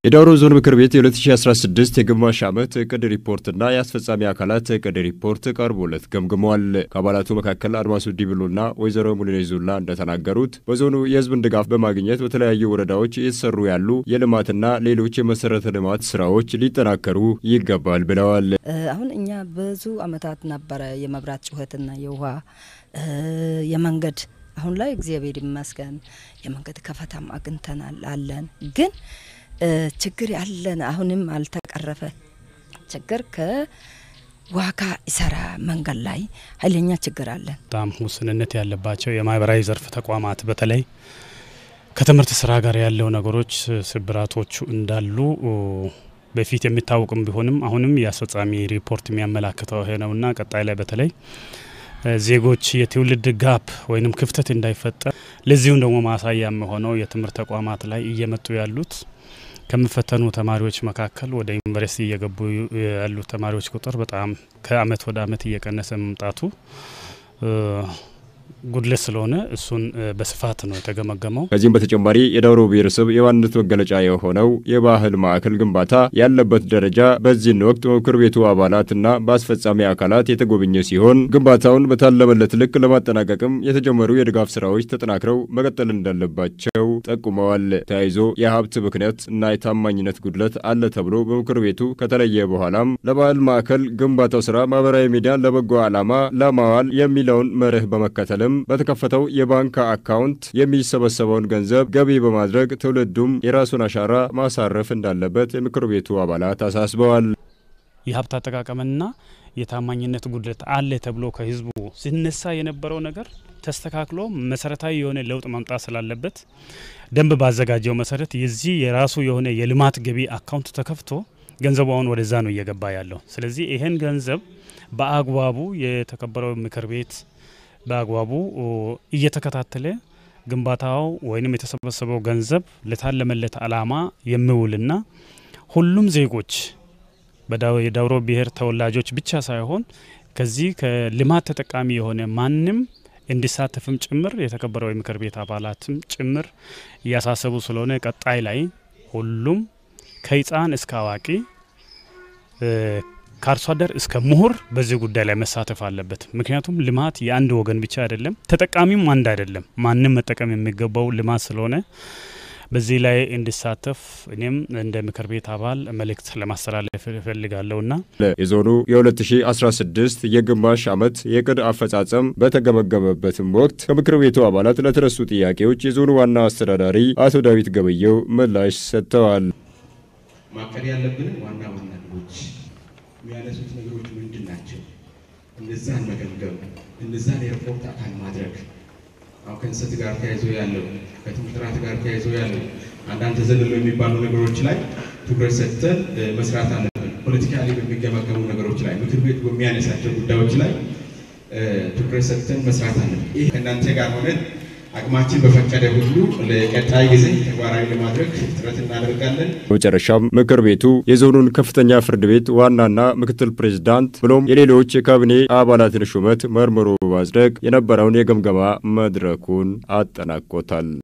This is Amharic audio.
የዳውሮ ዞን ምክር ቤት የ2016 የግማሽ ዓመት እቅድ ሪፖርትና የአስፈጻሚ አካላት እቅድ ሪፖርት ቀርቦለት ገምግመዋል። ከአባላቱ መካከል አድማሱ ዲብሎና ወይዘሮ ሙሉኔ ዙላ እንደተናገሩት በዞኑ የሕዝብን ድጋፍ በማግኘት በተለያዩ ወረዳዎች እየተሰሩ ያሉ የልማትና ሌሎች የመሰረተ ልማት ስራዎች ሊጠናከሩ ይገባል ብለዋል። አሁን እኛ ብዙ ዓመታት ነበረ የመብራት ጩኸትና የውሃ የመንገድ አሁን ላይ እግዚአብሔር ይመስገን የመንገድ ከፈታም አግኝተናል አለን ግን ችግር ያለን አሁንም አልተቀረፈ ችግር ከዋጋ ይሰራ መንገድ ላይ ኃይለኛ ችግር አለን። በጣም ውስንነት ያለባቸው የማህበራዊ ዘርፍ ተቋማት በተለይ ከትምህርት ስራ ጋር ያለው ነገሮች ስብራቶቹ እንዳሉ በፊት የሚታወቅም ቢሆንም አሁንም የአስፈጻሚ ሪፖርት የሚያመላክተው ይሄ ነውና ቀጣይ ላይ በተለይ ዜጎች የትውልድ ጋፕ ወይም ክፍተት እንዳይፈጠር ለዚሁም ደግሞ ማሳያ የሆነው የትምህርት ተቋማት ላይ እየመጡ ያሉት ከሚፈተኑ ተማሪዎች መካከል ወደ ዩኒቨርሲቲ እየገቡ ያሉ ተማሪዎች ቁጥር በጣም ከአመት ወደ አመት እየቀነሰ መምጣቱ ጉድለት ስለሆነ እሱን በስፋት ነው የተገመገመው። ከዚህም በተጨማሪ የዳውሮ ብሔረሰብ የማንነት መገለጫ የሆነው የባህል ማዕከል ግንባታ ያለበት ደረጃ በዚህን ወቅት በምክር ቤቱ አባላትና በአስፈጻሚ አካላት የተጎበኘ ሲሆን ግንባታውን በታለመለት ልክ ለማጠናቀቅም የተጀመሩ የድጋፍ ስራዎች ተጠናክረው መቀጠል እንዳለባቸው ጠቁመዋል። ተያይዞ የሀብት ብክነት እና የታማኝነት ጉድለት አለ ተብሎ በምክር ቤቱ ከተለየ በኋላም ለባህል ማዕከል ግንባታው ስራ ማህበራዊ ሚዲያን ለበጎ ዓላማ ለማዋል የሚለውን መርህ በመከተል በተከፈተው የባንክ አካውንት የሚሰበሰበውን ገንዘብ ገቢ በማድረግ ትውልዱም የራሱን አሻራ ማሳረፍ እንዳለበት የምክር ቤቱ አባላት አሳስበዋል። የሀብት አጠቃቀምና የታማኝነት ጉድለት አለ ተብሎ ከህዝቡ ሲነሳ የነበረው ነገር ተስተካክሎ መሰረታዊ የሆነ ለውጥ ማምጣት ስላለበት ደንብ ባዘጋጀው መሰረት የዚህ የራሱ የሆነ የልማት ገቢ አካውንት ተከፍቶ ገንዘቡ አሁን ወደዛ ነው እየገባ ያለው። ስለዚህ ይህን ገንዘብ በአግባቡ የተከበረው ምክር ቤት በአግባቡ እየተከታተለ ግንባታው ወይም የተሰበሰበው ገንዘብ ለታለመለት ዓላማ የሚውልና ሁሉም ዜጎች የዳውሮ ብሔር ተወላጆች ብቻ ሳይሆን ከዚህ ከልማት ተጠቃሚ የሆነ ማንም እንዲሳተፍም ጭምር የተከበረው የምክር ቤት አባላትም ጭምር እያሳሰቡ ስለሆነ ቀጣይ ላይ ሁሉም ከህፃን እስከ አዋቂ ከአርሶ አደር እስከ ምሁር በዚህ ጉዳይ ላይ መሳተፍ አለበት። ምክንያቱም ልማት የአንድ ወገን ብቻ አይደለም፣ ተጠቃሚም አንድ አይደለም። ማንም መጠቀም የሚገባው ልማት ስለሆነ በዚህ ላይ እንዲሳተፍ እኔም እንደ ምክር ቤት አባል መልእክት ለማስተላለፍ እፈልጋለሁና የዞኑ የ2016 የግማሽ ዓመት የዕቅድ አፈጻጸም በተገመገመበትም ወቅት ከምክር ቤቱ አባላት ለተነሱ ጥያቄዎች የዞኑ ዋና አስተዳዳሪ አቶ ዳዊት ገበየው ምላሽ ሰጥተዋል። ማቀድ ያለብንም ዋና ዋና ግቦች የሚያነሱት ነገሮች ምንድን ናቸው? እነዛን መገምገም፣ እነዛን የሪፖርት አካል ማድረግ አሁን ከእንሰት ጋር ተያይዞ ያለው ከትምህርት ጥራት ጋር ተያይዞ ያለው አንዳንድ ተዘልሎ የሚባሉ ነገሮች ላይ ትኩረት ሰጥተን መስራት አለብን። ፖለቲካሊ በሚገመገሙ ነገሮች ላይ ምክር ቤቱ በሚያነሳቸው ጉዳዮች ላይ ትኩረት ሰጥተን መስራት አለብን። ይህ ከእናንተ ጋር ሆነን አቅማችን በፈቀደ ሁሉ ለቀጣይ ጊዜ ተግባራዊ ለማድረግ ጥረት እናደርጋለን። በመጨረሻም ምክር ቤቱ የዞኑን ከፍተኛ ፍርድ ቤት ዋናና ምክትል ፕሬዝዳንት ብሎም የሌሎች የካቢኔ አባላትን ሹመት መርምሮ በማጽደቅ የነበረውን የግምገማ መድረኩን አጠናቆታል።